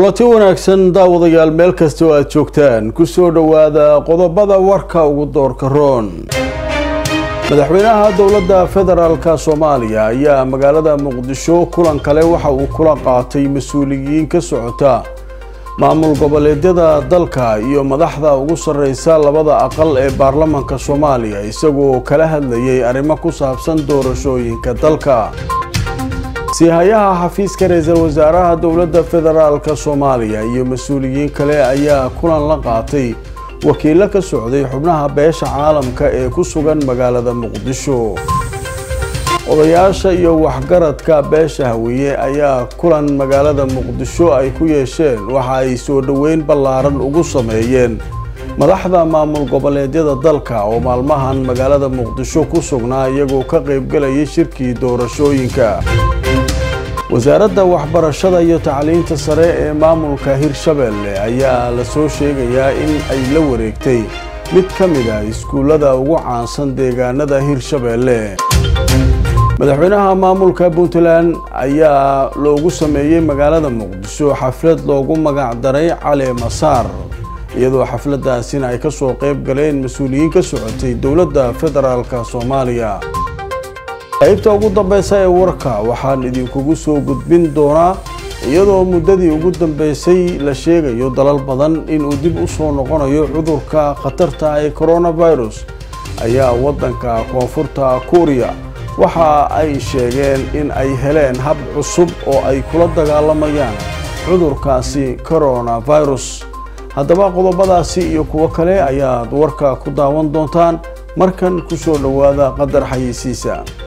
kulanti wanaagsan daawadayaal meel kasta oo aad joogtaan kusoo dhowaada qodobada warka ugu doorka roon madaxweynaha dowladda federaalka soomaaliya ayaa magaalada muqdisho kulan kale waxa uu kula qaatay mas-uuliyiin ka socota maamul goboleedyada dalka iyo madaxda ugu sarreysa labada aqal ee baarlamanka soomaaliya isagoo kala hadlayay arrimo ku saabsan doorashooyinka dalka siihayaha xafiiska ra-iisul wasaaraha dowladda federaalka soomaaliya iyo mas-uuliyiin kale ayaa kulan la qaatay wakiilo ka socday xubnaha beesha caalamka ee ku sugan magaalada muqdisho odayaasha iyo waxgaradka beesha hawiye ayaa kulan magaalada muqdisho ay ku yeesheen waxa ay soo dhoweyn ballaaran ugu sameeyeen madaxda maamul goboleedyada dalka oo maalmahan magaalada muqdisho ku sugnaa iyagoo ka qaybgalayay shirkii doorashooyinka wasaaradda waxbarashada iyo tacliinta sare ee maamulka hirshabelle ayaa lasoo sheegayaa in ay la wareegtay mid ka mid ah iskuullada ugu caansan deegaanada hirshabelle madaxweynaha maamulka puntland ayaa loogu sameeyey magaalada muqdisho xaflad loogu magac daray cali masaar iyadoo xafladaasina ay kasoo qayb galeen mas-uuliyiin ka socotay dowladda federaalka soomaaliya qaybta ugu dambeysa ee warka waxaan idinkugu soo gudbin doonaa iyadoo muddadii ugu dambeysay la sheegayo dalal badan inuu dib u soo noqonayo cudurka khatarta ee coronavirus ayaa waddanka koonfurta kuuriya waxa ay sheegeen in ay heleen hab cusub oo ay kula dagaalamayaan cudurkaasi coronavirus haddaba qodobadaasi iyo kuwo kale ayaad warka ku daawan doontaan markan kusoo dhowaada qadar xayeysiisa